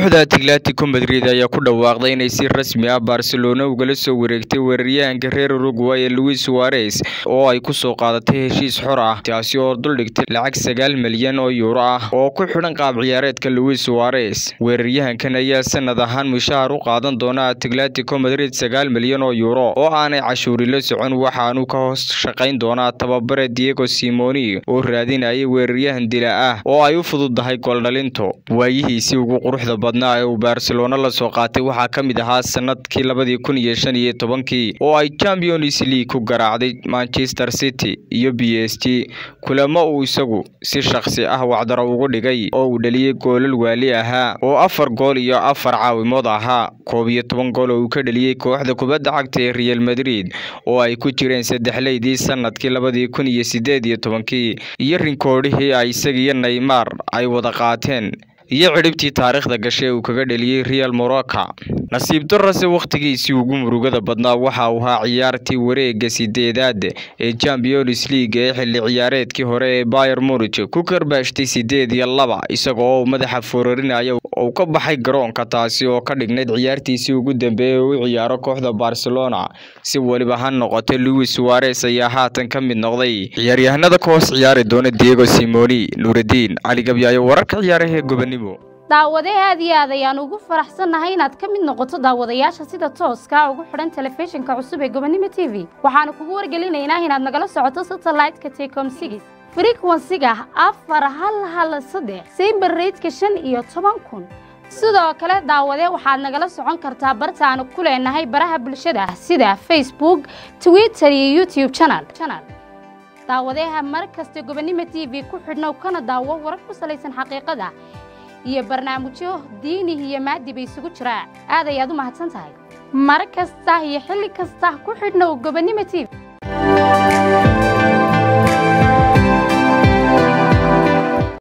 kooxda atletico madrid ayaa ku dhawaaqday inay si rasmi ah barcelona ugala soo wareegtay weeraryahanka reer uruguay ee luis suarez oo ay kusoo qaadatay heshiis xor ah taasi oo duldhigtay lacag sagaal milyan oo yuuro ah oo ku xidhan qaab ciyaareedka luis suarez weeraryahankan ayaa sanad ahaan mushahar u qaadan doona atletico madrid sagaal milyan oo yuuro oo aanay cashuuri la socon waxaanu ka hoos shaqayn doonaa tababare diego simoni oo raadinayay weeraryahan dila ah oo ay u fududahay gooldhalinto waayihiisii ugu quruxda badnaa ee uu barcelona la soo qaatay waxaa ka mid ahaa sanadkii labadii kun iyo shan iyo tobankii oo ay champions league ku garaacday manchester city iyo b s g kulamo uu isagu si shakhsi ah wacdaro ugu dhigay oo uu dhaliyey goolal waali ahaa oo afar gool iyo afar caawimood ahaa koob iyo toban gool oo uu ka dhaliyey kooxda kubadda cagta ee real madrid oo ay ku jireen saddexleydii sanadkii labadii kun iyo sideed iyo tobankii iyo rinkoodhihii ay isagiyo neymar ay wada qaateen iyo cidhibtii taariikhda gashay uu kaga dheliyey real morocca nasiib darase wakhtigiisii ugu murugada badnaa waxa uu ahaa ciyaartii wareega sideedaad ee champions league ee xilli ciyaareedkii hore ee bayer munich ku karbaashtay sideed iyo laba isagoo madaxa foorarinaya uu ka baxay garoonka taasi oo ka dhignayd ciyaartiisii ugu dambeeyay oo u ciyaaro kooxda barcelona si weliba ha noqotay luis suarez ayaa haatan ka mid noqday ciyaaryahanada ka hoos ciyaari doona diego simoni nuuraddiin cali gabyaayo wararka ciyaaraha ee gobonimo daawade aad iyo aad ayaan ugu faraxsannahay inaad ka mid noqoto daawadayaasha sida tooska ugu xidhan telefishinka cusub ee gobonimo t v waxaanu kugu wargelinaynaa inaad nagala socoto satellite-ka tecom sigis frequensiga afar hal hal saddex sayber reydka shan iyo toban kun sidoo kale daawade waxaad nagala socon kartaa bartaanu ku leenahay baraha bulshada sida facebook twitter iyo youtube channel daawadeha mar kasta gobonimo t v ku xidhnow kana daawo warar ku salaysan xaqiiqada iyo barnaamijyo diini iyo maadiba isugu jira aad ayaad u mahadsan tahay mar kasta iyo xilli kasta ku xidhnow gobonimo t v